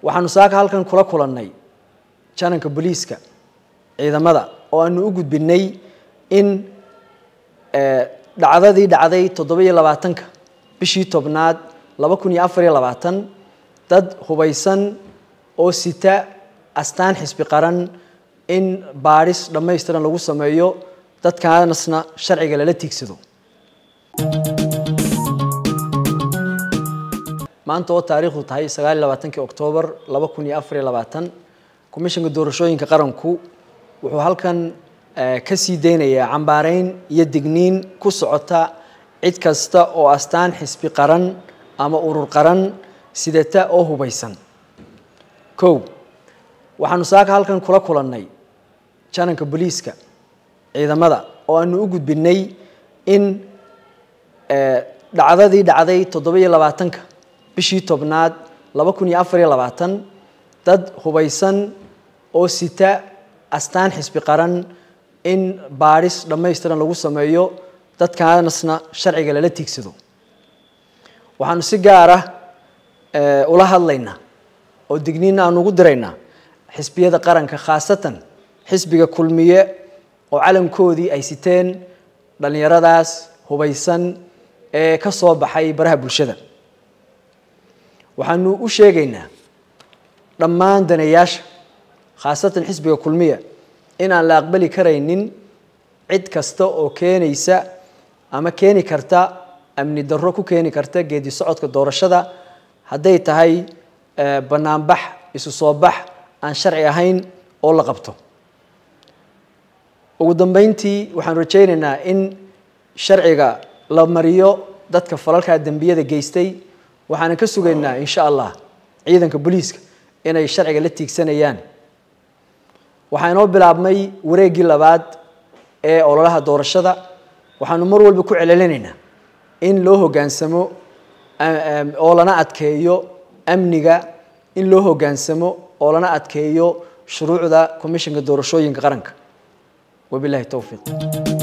waxaanu saaka halkan kula kulannay jananka booliiska ciidamada oo aanu u gudbinay in dhacdadii dhacday toddoba-iyo labaatanka bishii tobnaad laba kun iyo afar iyo labaatan dad hubaysan oo sita astaan xisbi qaran in baadhis dhammaystiran lagu sameeyo dadkaanasna sharciga lala tiigsado maanta oo taariikhdu tahay sagaal iyo labaatankii oktoobar laba kun iyo afar iyo labaatan komishanka doorashooyinka qaranku wuxuu halkan ka sii deynayaa cambaareyn iyo digniin ku socota cid kasta oo astaan xisbi qaran ama urur qaran sidata oo hubaysan kow waxaanu saaka halkan kula kulannay jananka booliiska ciidamada oo aanu u gudbinay in dhacdadii dhacday toddoba-iyo labaatanka bishii tobnaad laba kun iyo afar iyo labaatan dad hubaysan oo sita astaan xisbi qaran in baadhis dhammaystiran lagu sameeyo dadkaanasna sharciga lala tiigsado waxaanu si gaar ah ula hadlaynaa oo digniinna aanu ugu diraynaa xisbiyada qaranka khaasatan xisbiga kulmiye oo calankoodii ay siteen dhallinyaradaas hubaysan ee ka soo baxay baraha bulshada waxaanu u sheegaynaa dhammaan daneeyaasha khaasatan xisbiga kulmiya in aan la aqbali karaynin cid kasta oo keenaysa ama keeni karta amni darro ku keeni karta geedi socodka doorashada hadday tahay banaanbax isu soo bax aan sharci ahayn oo la qabto ugu dambeyntii waxaan rajaynaynaa in sharciga la mariyo dadka falalkaa dembiyada geystay waxaanan ka sugaynaa insha allah ciidanka booliiska inay sharciga la tiigsanayaan waxaa inoo bilaabmay wareeggii labaad ee ololaha doorashada waxaanu mar walba ku celcelinaynaa in loo hoggaansamo oo lana adkeeyo amniga in loo hoggaansamo oo lana adkeeyo shuruucda komishanka doorashooyinka qaranka wabilahi towfiiq